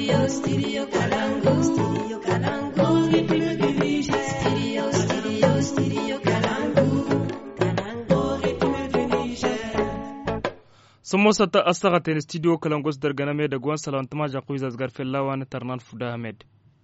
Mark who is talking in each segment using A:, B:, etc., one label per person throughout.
A: Studio, studio Kalangu. Studio Kalangu. Studio, studio, studio Kalangu. Kalangu.
B: sun mosata astagaten studio kalangos darganame da gwan salawantama jakuizas garfelawan tarnan fuda ahmed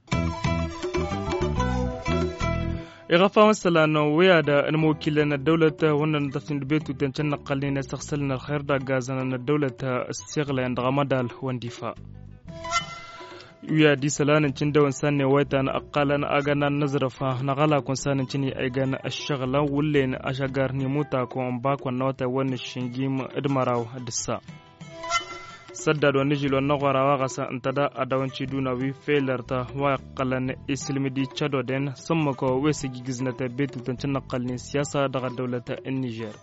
B: إغفا مثلا ويا دا الموكلين الدولة وانا تفين بيتو تنشن نقلين استغسلنا الخير دا غازنا الدولة السيغلة عند غمدال واندفاع wiya di salanin cin da wansan ne waita na akala na agana nazarafa na gala kun sanin cini ai gana ashagala wulle na ashagar ni muta ko an ba kun na wata wani shingi mu idmaraw dissa sadda do ni jilo na gwara wa gasa intada adawanci duna wi felarta wa qalan islimidi chado den samma ko wesi gigiznata betu tancin naqalni siyasa daga dawlata Niger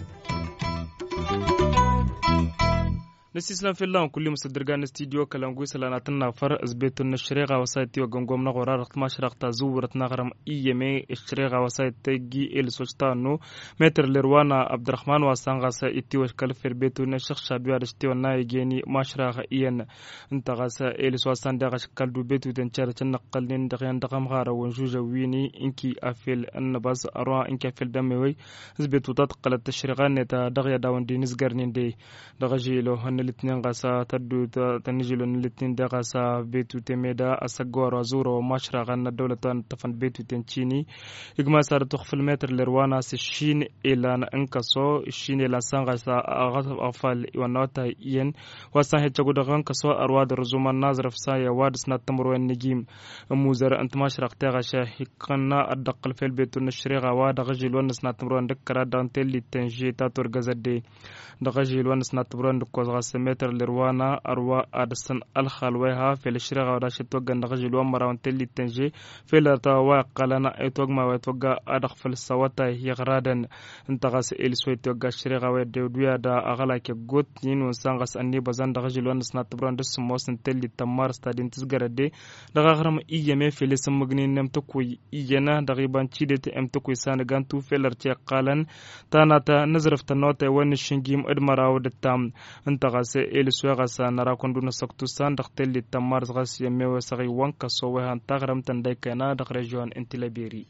B: na sislan fillan kulli musadirga na studio kalangu salana tanna far azbetun na shirega wasaiti wa gangom na qorar ma shiraqta zuwrat na garam iyeme shirega wasaiti gi el sosta no metr lerwana abdurrahman wa sanga sa iti wa kal ferbetu na shekh shabi wa shti wa na yegeni ma shiraga iyen inta gasa el sosta da gash kal du betu den char tan naqalin da yan da gam gara wa juja wini inki afil annabas arwa inki afil damewi azbetu tat qalat tashriga ne ta dagya dawan dinis garnin de daga jilo litinin gasa taddu ta nijilo na litinin da gasa betu temeda a sagwar a zura wa mashra na daulatan tafan betu ten chini igma sar to khfil metr lerwana se shin ila na ankaso shin ila san gasa a gasa afal wa nota yen wasan hecce guda kan kaso arwa da ruzuman nazraf sa ya wad sna tamro en nigim muzar ant mashra ta gasha hikanna adqal fil betu na shriga wa da gajil wa sna tamro en dakara dan telli tenje ta tor gazade da gajil wa sna tamro en ko سمتر لروانا أروا أدسن الخلوها في الشرق ودا شتوغا نغجل ومراون تلي تنجي في الرتوا قالنا ايتوغ ما ويتوغا أدخ في السواتا يغرادا انتغاس إل سوي توغا الشرق ودودويا دا أغلا كي غوت نين ونسانغاس أني بزان دغجل ونسنا تبران دس موسن تلي تمار ستادين تزغر دي دغا غرم إيامي في لسم مغنين نم تكوي إيانا دغيبان تشيدت ام تكوي سانغان تو في الرتيا قالن تانا تا نزرف تنوتا ون الشنجيم ادمراو دتام انتغاس se el suega sa nara kondu na saktu san dak telli tamar zgas yemewe sagi wanka so we han tagram tandai kana dak region intilaberi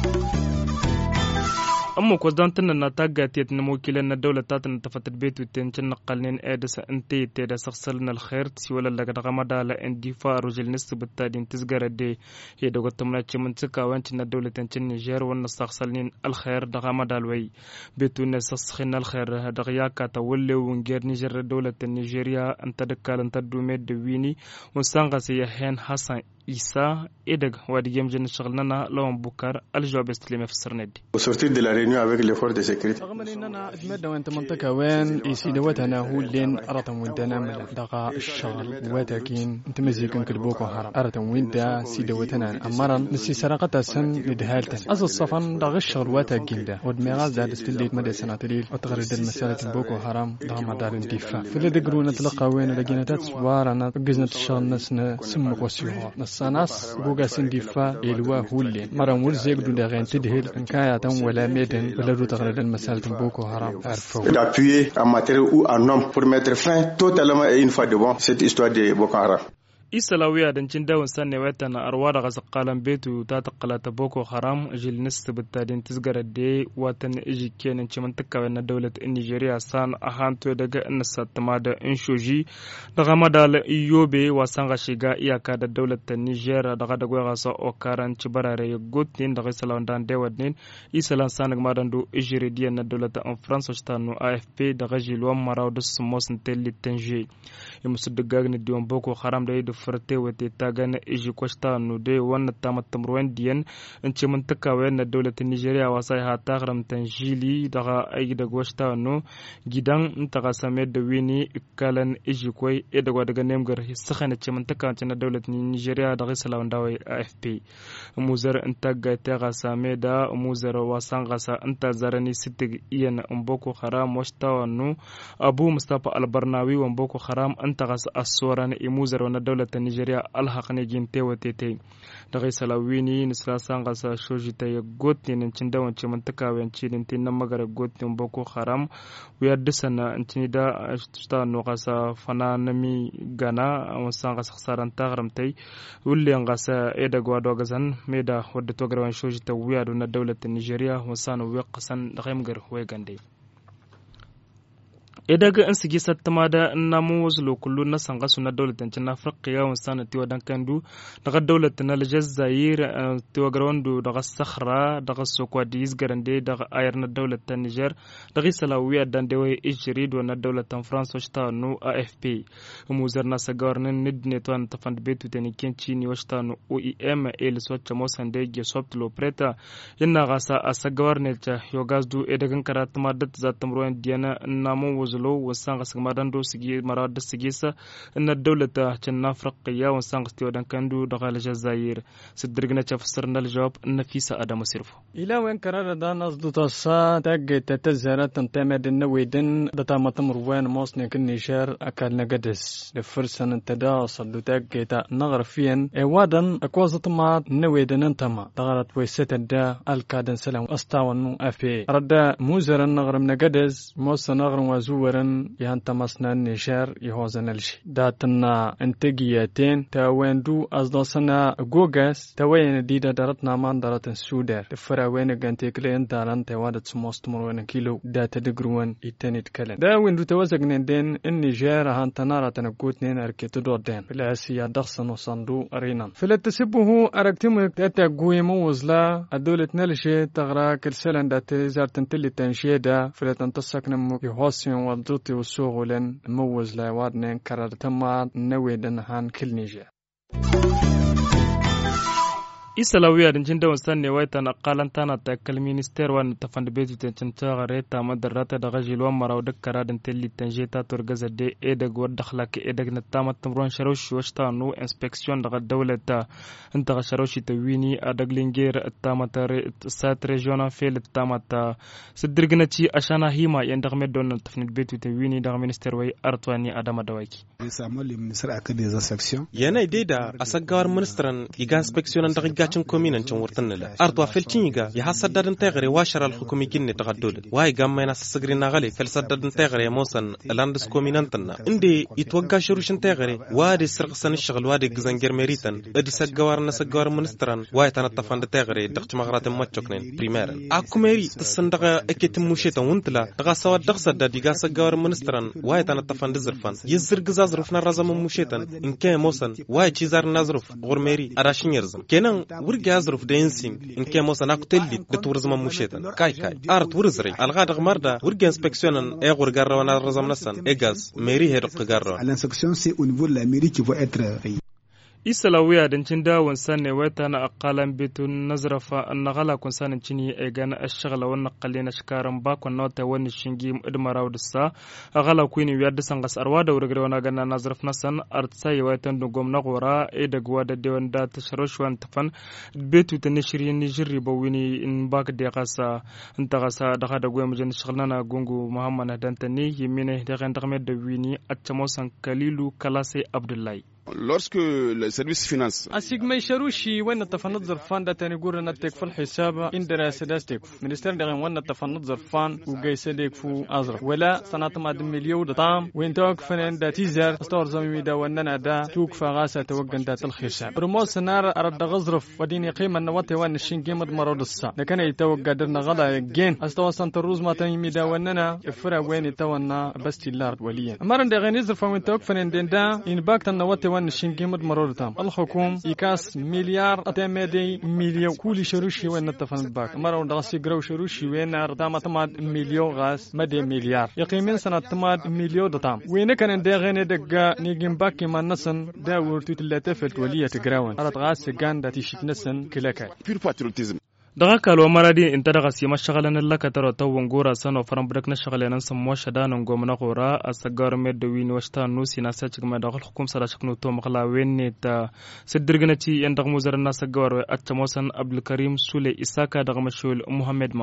B: amma ko dan tan na tagga tet na mokilan na dawla ta tan tafatat betu ten cin naqalnin edasa inte te da saksal na alkhair si wala daga daga madala indi fa rujul nis bittadin tisgara de he daga tamna ci mun tsika wanci na dawla tan cin Niger wannan saksal nin alkhair daga madal wai betu ne saskhin alkhair daga yaka ta walle wungер Niger dawla tan Nigeria anta da kalanta dume da wini mun sanga sai ya hen Hassan Isa Edeg wadi yamjin shaglnana lawan bukar aljawab istilime fi sirnedi
C: Au sortir de la réunion avec les forces de sécurité.
D: رغم اننا اتمنى وانت منطقة وين يسيد وتنا هو لين ارتم وين نعمل دقا الشغل وتاكين انت مزيكن كلبوكو هرم ارتم وين دا سيد وتنا امرا نسي سرقة سن لدهالتن از الصفن دغ الشغل وتاكين دا ودميغاز زاد استليت مدى سناتليل وتغرد المسألة بوكو هرم دغ مدار اندفاع فاللي دقرو نتلقى وين لقينا تسوار انا قزنا الشغل نسنا سمك وسيوها نصاناس بوغا سندفاع الوا هو لين مرا ورزيق دو دغين تدهل ان كايا ولا ميدن ولا دو تغرد المسألة بوكو هرم عرفو
C: D'appuyer en matériel ou en homme pour mettre fin totalement et une fois de bon cette histoire de Boko Haram.
B: isalawiya dancin dawon sanne wata na arwa daga sakalan betu ta takalata boko haram jil nista bittadin tisgara de watan iji kenan ciman takawa na daulat in nigeria san a hanto daga ina satama da in shoji daga madala iyobe wasan ga shiga iyaka da daulat ta niger daga da gwaya gasa okaran ci barare ya gotin daga salawan dan dewad nin isalan san ga madan do ijiri diyan na daulat an france stanu afp daga jilwan maraw da su mosin telli tanje ya musu daga ne diwan boko haram da da farte wate ta gana iji kwashta no de wannan ta matamruwan diyan in ce mun taka wayan na dolatin Nigeria wasa ha ta haramtan jili daga aiki da gwashta no gidan in ta ga same da wini kalan iji kwai e daga daga nemgar saka na ce mun taka na dolatin Nigeria daga salawan dawai AFP muzar in ta ga ta ga same da muzar wasan gasa in ta zarani sitig iyan in boko haram washta no abu mustafa albarnawi wan boko haram an ta ga asora na imuzar na dolatin dawlata nigeria alhaqne gin tewatete daga salawini nisla sanga sa shoji ta ya gotni nin cin dawan ce mantaka wayan ci din tin magara gotni boko haram wiya disana cin da sta no kasa fana nami gana sanga sa saran ta garamtai wulle ngasa e da gwado gazan meda wadda to garwan shoji ta wiya do na dawlata nigeria wasana wiya qasan da gaimgar way gande idaga in sigi sattama da namu wasu lokullu na sanga su na daulatancin na afirka yawon sana tiwa dan kandu daga daulata na aljazair tiwa garwandu daga sakhra daga sokwa da yizgarande daga ayar na daulatan niger daga salawiya dan da wai ijiri do na daulatan france washta nu afp muzar na sagarnin nidne to an tafan betu ta ni kenci ni washta nu oem el swatcha mosan da ge soft lopreta yana gasa a sagawar ne ta yogazdu idagan karatuma dat zatam ruwan diana namu wasu lo wasan qasga madando sigi marada sigisa ina dawlata janna afriqiya wasan qasti wadan kandu dagal jazair sidirgna tafsirna aljawab nafisa adamu sirfo
D: ila wen karara da nas du tasa tagge tatazara tantamed nawidin data matamur wen mosne kin nishar akal nagades de fursan tada sadu tagge ta nagar fiyan e wadan akwazat ma nawidin antama dagarat waysata da alkadan salam astawan afi radda muzaran nagar nagades mos nagar wazu ورن يهان تمسنا نشار يهوزن الشي داتنا انتقياتين تاويندو أصدوسنا غوغاس تاوين ديدا دارتنا مان دارتن سودر تفرا وين غانتيك لين داران تاوادت سموست مروين كيلو داتا دقروان يتنيت كلن دا ويندو توزقنين دين النيجير هان تنارا تنقوت نين أركيتو دور دين بالعسيا دخصن وصندو أرينان فلا تسبه أركتم تاتا قوي موزلا الدولة نلشي تغرا كرسلن داتي زارتن تلي تنشيدا فلا تنتصك نمو يهوسيون والدوتي والسوغولن موز لا وادنين كرر تما نويدن هان كل نيجي
B: isalawiya din da wasan ne waita na kalanta ta kal minister wan ta fand betu ten canta gare ta madarata da gajil wan maraw da karadin telli tanje ta tur gaza de e da gwar da khlaka e da na ta matam ron sharoshi washta no inspection daga dawlata inta ga sharoshi ta wini a daglinger ta mata sat regional fel ta mata sidirgina ci ashana hima yan da med don ta fand betu ta wini daga minister wai artwani adama dawaki
E: yana dai da asagawar ministran iga inspection daga gacin kominan cin wurtan nila arto felcin yiga ya hasadadin tegare wa sharal hukumi ginne ta gaddole wai gamma yana sasagri na gale fel sadadin tegare mosan landis kominan tanna inde itwagga shirushin tegare wa de sirqsan shagal wa de gizangir meritan adi sagawar na sagawar ministran wai tanat tafanda tegare daqch magratin machoknen primaire akumeri tsan daga eketin mushetan wuntla daga sawa daqsa da diga sagawar ministran wai tanat tafanda zirfan yizir giza zurf na razaman mushetan in ke mosan wai cizar nazruf gurmeri arashin yarzam kenan wurga yazruf da yinsin in ke mosa na kutelli da turzman mushetan kai kai art wurzre alga da marda wurga inspectionan e gurgar rawana razam nasan egas meri he dok garra
F: l'inspection c'est au niveau de la mairie qui va être
B: isalawiya dancin dawon sanne wata na akalan bitun nazrafa annagala kun sanin cini e gana ashagala wannan qalle na shikaran bakon nota wani shingi idmaraw dissa agala kuini wiya disan gas arwa da wurgare wana gana nazraf nasan artsa ya watan dungom na gora e da gwa da dewan da ta sharoshwan tafan betu ta ne shirin ni jirri ba wini in bak da kasa in ta kasa da da gwa mujin shagalna gungu muhammad dantani yimine da kan da da wini a camosan kalilu kalase abdullahi
G: lorsque le service finance
D: asig may sharushi wana tafanad zarfan da tani gura na tek fal hisaba indara sadas tek minister da wana tafanad zarfan u gaysa dek fu azra wala sanat ma dum miliyo da tam وين توك فنان دا تيزر استور زمي دا وننا دا توك فغاسة توقن دا الخشاب برمو سنار أرد غزرف وديني قيمة نواتي وان الشين قيمة مرود السا لكن يتوقع درنا غلا جين استوى سنت الروز ما تيمي دا وننا افرا وين يتوانا بس تلار وليا مرن دا غين يزرف وين توك فنان دين دا إن باكتا نواتي وان الشين قيمة مرود تام الحكوم يكاس مليار أتمادي مليون كل شروشي وين نتفن باك مرون دا سيقرو شروشي وين أردامة تماد مليون غاس مدي مليار يقيمين سنة تماد مليون دتام وين كان دا غين دقا نيجين باكي ما نسن دا ورتو تلاتة فلت ولية تقراون أرد غاس سيقان دا تيشت نسن كلاكاي
G: pur patriotisme
B: daga kalwa maradi in ta daga sima shagalanin lakataro ta wangora sano faran brak na shagalanin sam mo shadanan gomna gora a sagar med da wini washta nusi na sachi gama da hukum sara shaknu to makala wenne ta sidirgina ci yan daga muzar na sagar a chamosan abdulkarim sule isaka daga mashul muhammad mamman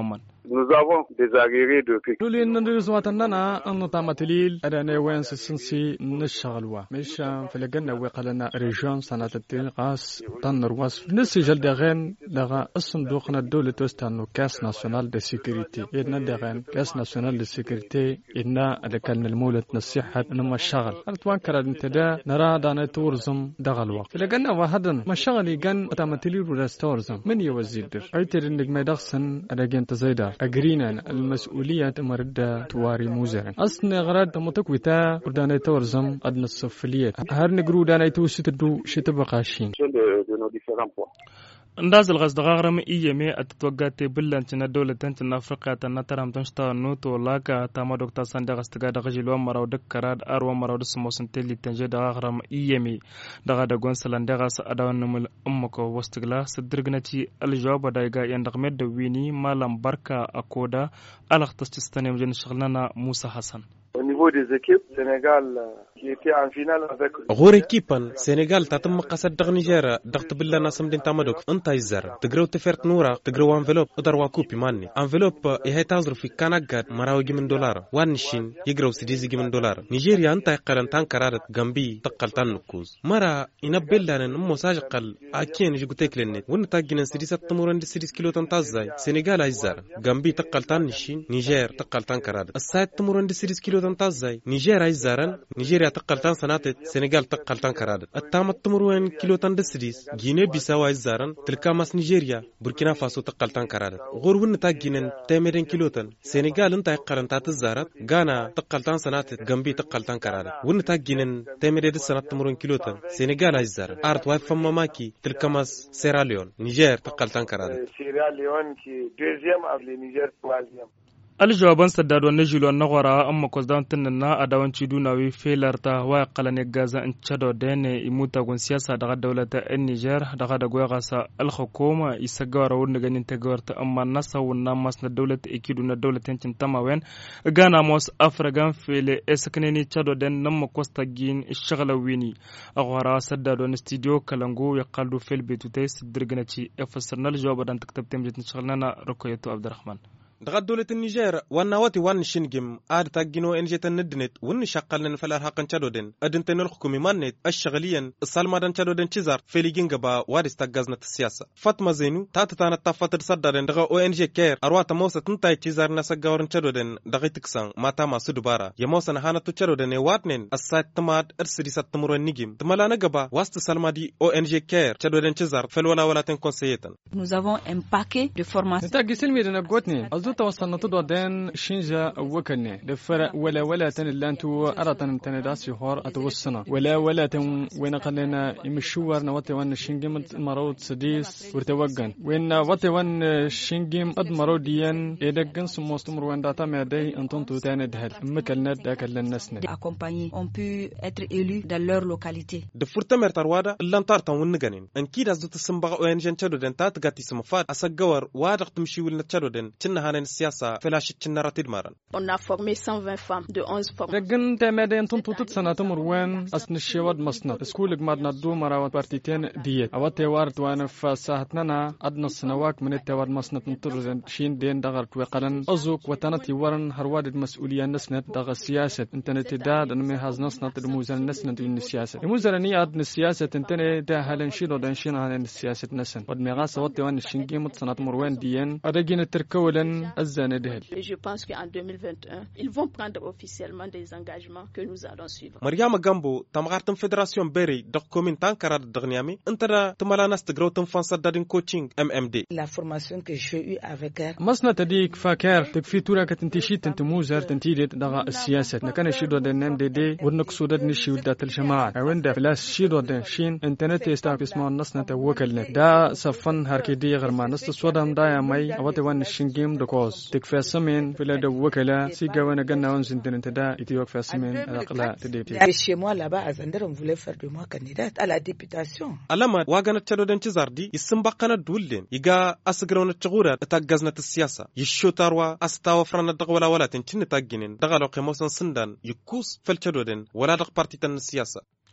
H: Nous avons des agrégés de pic.
D: لولي ندرس واتننا أن تامتليل أدانا وين سنسي نشغلوا مش فلقنا وقالنا ريجون سنة التين قاس تنر واس نسي جل دغين لغا الصندوق الدولة توستانو كاس ناسيونال دي سيكوريتي إدنا دغين كاس ناسيونال دي سيكوريتي إدنا أدكال المولة نصيحة نما الشغل أرتوان كرا انتدا نرى دانا تورزم دغل وقت فلقنا وهدن ما الشغل يغن تامتليل وراس تورزم من يوزيدر أيتر إنك ما يدخسن أداجين تزايدار أجرينا المسؤولية مرد تواري موزر أصلا غراد متكوتا ودانا تورزم أدنى الصفليات هر نقرو دانا توسيتدو شتبقى شين
H: de, de nos différents points.
B: ndazil gas daga gram iyeme atitwagate billantina dowlatantina afriqata nataram tanshta nuto laka tama dokta sande gas tiga daga jilwa maraw dakkarad arwa maraw dusmosan telli tanje daga gram iyeme daga da gonsalan daga sa adawan numul ummako wastigla sidirgnati aljawaba daiga yandagmed da wini malam barka akoda alaqtastistan yamjin shaglana musa hassan
H: Au niveau des équipes, Sénégal euh, qui était en finale avec
E: غور كيبان سينيغال تاتم قصد دغ نيجيرا دغت بلا ناسم دين تامدوك انت يزر تقرو تفرت نورا تقرو انفلوب ادر واكوبي ماني انفلوب يهي تازر في كاناغاد مراوي من دولار وانشين يقرو سيديزي من دولار نيجيريا انت يقرن تان كرارت جنبي تقل تان نكوز مرا ينبلا نمو ساجقل اكين يجي قتيك لنت ون تاجين سيديس تمورن دي سيديس كيلو تنتازاي سينيغال ايزر جنبي تقل تان نشين نيجير تقل تان كرارت السايد تمورن دي سيديس كيلو تنتازاي نيجير ايزارن نيجيريا تقل تان سناتت سينيغال تقل تان كرادت التامت تمروين كيلو تان دسديس جيني بيساو ايزارن تلكا ماس نيجيريا بوركينا فاسو تقل تان كرادت غور ون تا جينن تيميرين كيلو تان سينيغال انت يقرن تات الزارت غانا تقل تان سناتت جنبي تقل تان كرادت ون تا جينن تيميرين دي سنات تمروين كيلو تان سينيغال ايزارن ارت واي فما ماكي تلكا ماس سيراليون نيجير تقل تان كرادت
H: euh, Sierra Leone qui est deuxième avec le Niger troisième.
B: aljawaban sadadwa na jilo na gwara an makwasdan tunan na adawanci dunawi felarta waya kalane gaza in chado dene imuta gun siyasa daga daulata en niger daga da goya gasa alhukuma isa gawara wurin ganin ta gawarta amma nasa wunna mas na daulata ikidu na daulatan cin tamawen gana mos afragan fele esakneni chado den nan makwasta gin shagala wini a gwara sadadwa na studio kalangu ya kaldu fel betutai sidirganaci efasarnal jawabadan taktabtem jitin shagalana rukoyato abdurrahman
E: دغا دولة النيجر وانا واتي وان شنجم اد تاجينو انجي تندنت ون شقلن فلار حقن تشادودن ادن تنل حكومي مانت الشغليا السالما دان تشادودن تشزار فيلي جنجبا وارس تاجازنا السياسة فاطمة زينو تاتا تانا تافات تصدرن دغا او ان جي كير ارواتا موسى تنتاي تشزار ناسا غاورن تشادودن دغا تكسان ماتا ما سودبارا يموسى نهانا تشادودن واتنن السايت تماد ارسدي سات تمرو نيجم تمالا نغبا واست سالما دي او ان جي كير تشادودن تشزار فلولا ولا تن كونسيتن
A: Nous avons un paquet de formations.
D: نتا جسل ميدنا قوتني أزو توصلنا تدو دين شينجا وكني دفر ولا ولا تن اللانتو أرتن تن داسي هور أتوصنا ولا ولا تن وين قلنا يمشور نوتي وان شينجم مرود سديس ورتوغن وين وتي وان شينجم أد مرود ديان إدقن سموستمر وين داتا مادي أنتون تو تاني دهل مكلنا داك للنسنا
A: accompagnés ont pu être élus dans leur localité.
E: da furta mer tarwada lan tartan wun ganin an kida zu ta sun baga oyan jan chado den ta ta gati sama fat asagawar wa da tumshi wil na chado den cinna hanan siyasa felashi cinna ratid maran
I: On a formé 120 femmes de 11 formes.
D: رجن تمادي انتم توتت سنة تمر وين أسن الشواد مصنع سكولك مادنا دو مراوات بارتيتين ديت أوات توارد وانا فساهتنا أدنى السنواك من التوارد مصنع نطر شين دين دغر وقلن أزوك وتنتي ورن هرواد المسؤولية نسنت دغ السياسة انتنا تداد أنمي هاز نسنت الموزن نسنت من السياسة الموزن ني أدن السياسة انتنا دا هلن شيرو دان شين هلن السياسة نسن ودمي غاسة واتي وان الشنجي مت سنة تمر وين ديان أدقين التركولن أزان دهل
I: Et je pense qu'en 2021, ils vont prendre officiellement des engagements que nous allons suivre.
E: maryama gambo tamgartin federation beri dak komin tan karar dagnyami intara tumalanas tigraw tum fansa dadin coaching mmd
J: La formation que j'ai eue avec elle,
D: مصنع تديك فاكر تكفي تورا كتنتشي تنتموزر تنتيدت دغا السياسة نكنا شيدو دن نم دي دي ورنك سودد نشي ودات الجماعة وين دا فلاس شيدو دن شين انترنت يستعب اسمه النص نتوكلنا دا صفن هركي دي غير ما نست سودام دا يا مي اواتي وان الشنجيم دكوز تكفي سمين فلا دو وكلا سيجا وانا قلنا وان سنتين انت دا يتيوك في سمين الاقلا تديتي
J: Et chez moi là-bas à Zander, on voulait faire de moi candidate à la députation.
E: alama wagana chado den chizardi isim bakana dullen iga asgrawna chugura tagazna siyasa yishotarwa astawa frana dag wala wala tin chinni tagginin daga lo qimosan sindan yikus fel chado den wala dag parti tan siyasa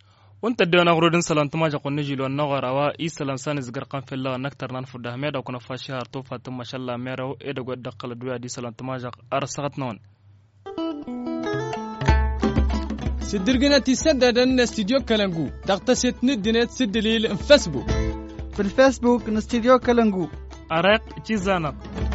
B: wanta da na grodin salan tuma ja konni jilo na garawa i salan sani zgar kan fella naktar nan fuda me da kuna fashi har to fatin mashallah me rawo e da godda kala duya di salan tuma ja ar sagat non
D: سدرقنا تسدد أن استديو كلنجو تغتسد ندنت سدليل فيسبوك
K: في الفيسبوك نستديو كلنجو
B: أرق تشيزانق